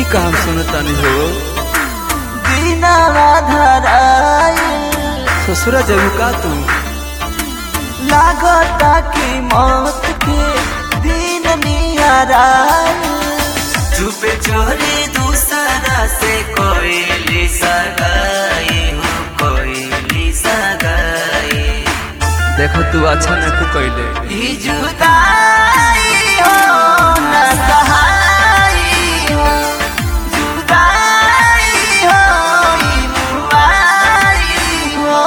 का हम सुनतानी हो दिनवा धराई ससुरा जबू का तू लागता कि मौत के दिन निहराई चुपे चोरी दूसरा से कोई सगाई हो कोई सगाई देखो तू अच्छा नहीं कैले ई जुदाई हो न सहाई हो जुदाई हो ई मुआई हो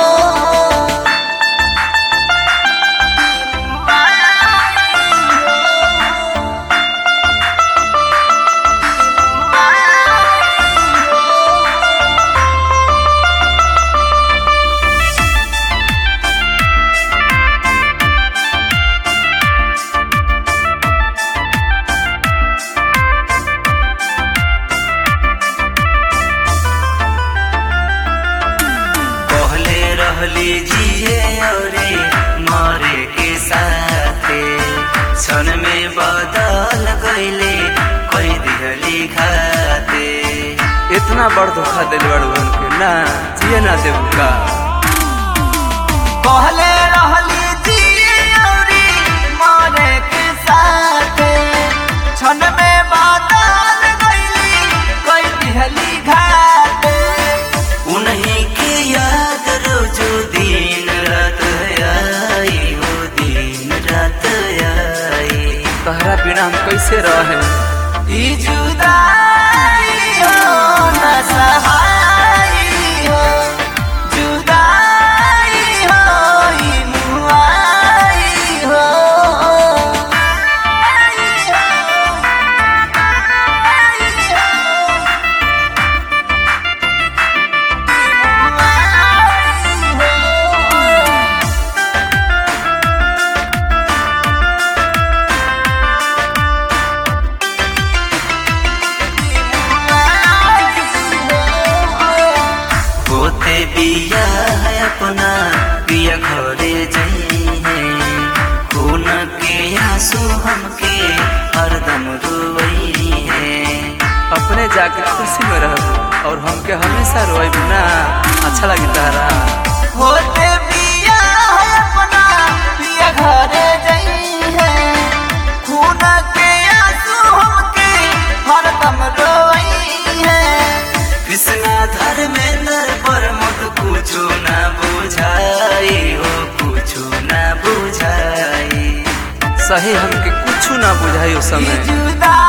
पहले रहली जिए औरे मरे के साथे क्षण में बदल गईले कोई दिहली खाते इतना बड़ धोखा दिल बड़ बन के ना जिए ना देबू का पहले रहली जिए औरी मरे के साथे क्षण में बदल गईली कोई दिहली घाटे उन्हीं के याद रोजो दिन रात आई हो दिन रात आई तहरा बिना हम कैसे रहे ई जुदाई हो न सहाई हो जुदाई हो ई मुआई हो होते बिया है अपना पिया घरे जइहे खून के आंसू हमके हरदम रोई है अपने जाके खुशी में रह और हमके हमेशा रोए ना अच्छा लगी तारा होते बिया है अपना पिया घरे जई है खून के आंसू हमके हरदम रोई है कृष्णा धर्मेंद्र पर मत कुछो ना बुझाई हो कुछो ना बुझाई सही हमके कुछ ना बुझाई उस समय जुदा